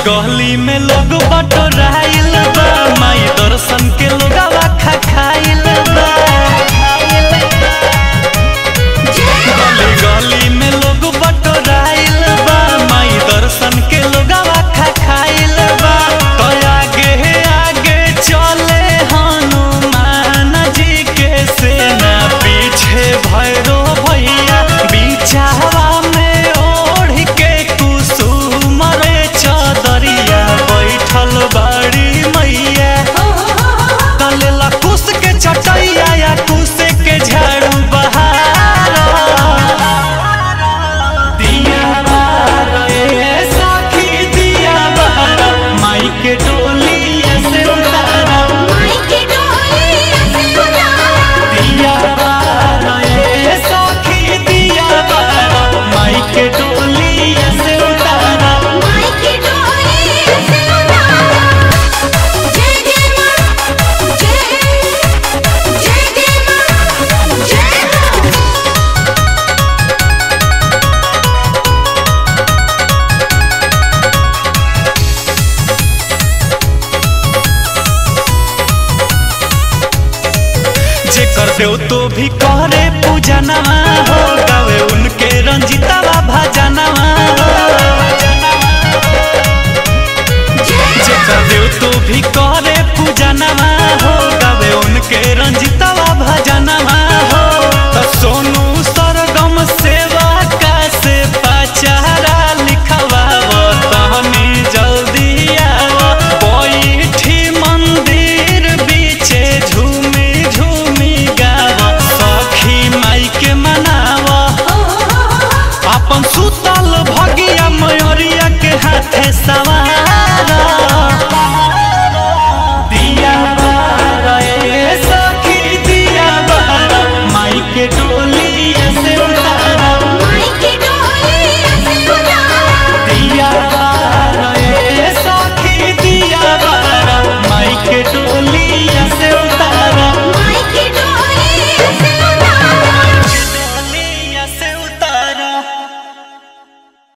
गली में लोग बटोराइल बा माई दर्शन के लोगवा खा खाइल बा गली गली में लोग बटोराइल बा माई दर्शन के लोगवा खा खाइल बा तो आगे आगे चले हनुमान जी के सेना पीछे भैरो भैया बिचावा में ओढ़ के कुसुम रे चदरिया बैठल बड़ी मैया तलेला कुस के चटैया या कुस के झाड़ू बहार दिया बार ए सखी दिया बार माई के डोली से उतारा दिया बार ए सखी दिया बार माई के डोली से उतारा जेकर देव तो भी करे पूजनवा हो गावे उनके रंजितवा भजनवा हो जेकर देव तो भी करे पूजनवा हो गावे उनके रंजितवा भजनवा हो त सोनू सरगम सेवा का से पचारा लिखवा तहनी जल्दी आओ बैठी मंदिर बीचे झूमी झूमी गावा सखी माई के मनावा अपन सुतल भगिया मयूरिया के हाथे सवा